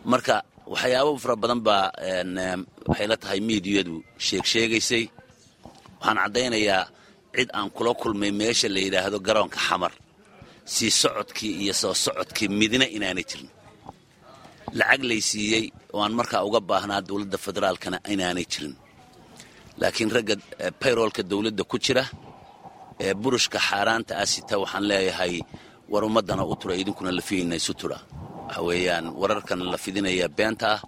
marka waxyaabo fara badan baa waxay la tahay miidiyadu sheeg sheegaysay waxaan caddaynayaa cid aan kula kulmay meesha la yidhaahdo garoonka xamar sii socodkii iyo soo socodkii midna inaanay jirin lacag lay siiyey oo aan markaa uga baahnaa dowladda federaalkana inaanay jirin laakiin ragga bayroolka dowladda ku jira ee burushka xaaraanta ah sita waxaan leeyahay war ummaddana u tura idinkuna lafiyeyna isu tura waxa weeyaan wararkan la fidinaya beenta ah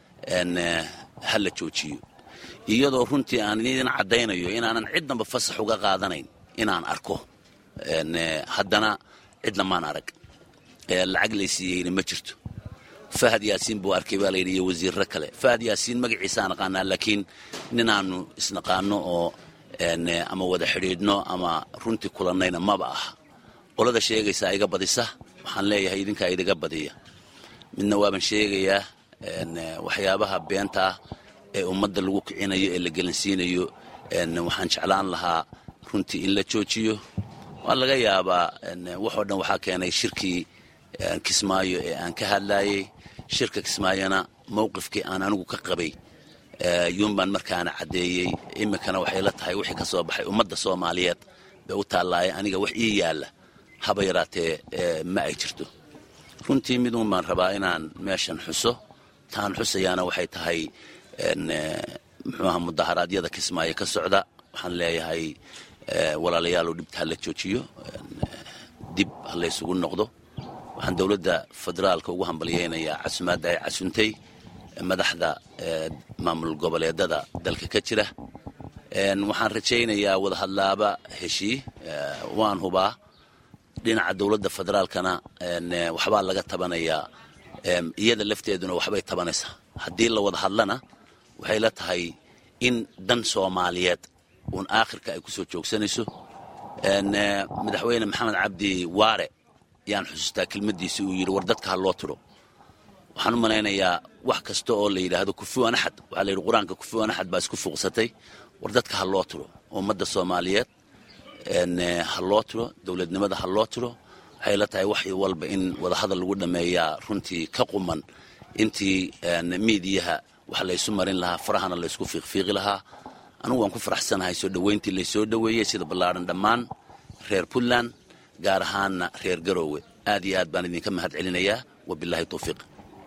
ha la joojiyo iyadoo runtii aan idin caddaynayo inaanan cidnaba fasax uga qaadanayn inaan arko haddana cidna maan arag lacag laysiiyeyna ma jirto fahad yaasiin buu arkay baa layidhi iyo wasiirro kale fahad yaasiin magaciisaan aqaanaa laakiin ninaannu isnaqaano oo ama wada xidhiidhno ama runtii kulannayna maba aha qolada sheegaysaa iga badisa waxaan leeyahay idinkaa idiga badiya midna waaban sheegayaa waxyaabaha beenta ah ee ummadda lagu kicinayo ee la gelansiinayo waxaan jeclaan lahaa runtii in la joojiyo waa laga yaabaa waxoo dhan waxaa keenay shirkii kismaayo ee aan ka hadlaayey shirka kismaayona mowqifkii aan anigu ka qabay yuunbaan markaana caddeeyey iminkana waxay la tahay wixii ka soo baxay ummadda soomaaliyeed bay u taallaaye aniga wax ii yaalla haba yaraatee ma ay jirto runtii miduun baan rabaa inaan meeshan xuso taan xusayaana waxay tahay muxuuaha mudaharaadyada kismaayo ka socda waxaan leeyahay walaalayaalow dhibta ha la joojiyo dib ha laysugu noqdo waxaan dowladda federaalka ugu hambalyaynayaa casumaadda ay casuntay madaxda maamul goboleedada dalka ka jira waxaan rajaynayaa wadahadlaaba heshii waan hubaa dhinaca dowladda federaalkana waxbaa laga tabanayaa iyada lafteeduna waxbay tabanaysaa haddii la wada hadlana waxay la tahay in dan soomaaliyeed uun aakhirka ay ku soo joogsanayso madaxweyne maxamed cabdi waare yaan xusuustaa kelmaddiisi uu yidhi war dadka ha loo tiro waxaan u malaynayaa wax kasta oo la yidhaahdo kufuwan axad waxaa la yidhi qur-aanka kufuwan axad baa isku fuuqsatay war dadka ha loo tiro ummadda soomaaliyeed ha loo tiro dowladnimada ha loo tiro waxay la tahay wax walba in wadahadal lagu dhammeeyaa runtii ka quman intii miidiyaha wax laysu marin lahaa farahana laysku fiiqfiiqi lahaa anugu waan ku faraxsanahay soo dhoweyntii laysoo dhoweeyey sida ballaadhan dhammaan reer puntland gaar ahaanna reer garoowe aad iyo aad baan idinka mahad celinayaa wabilaahi towfiiq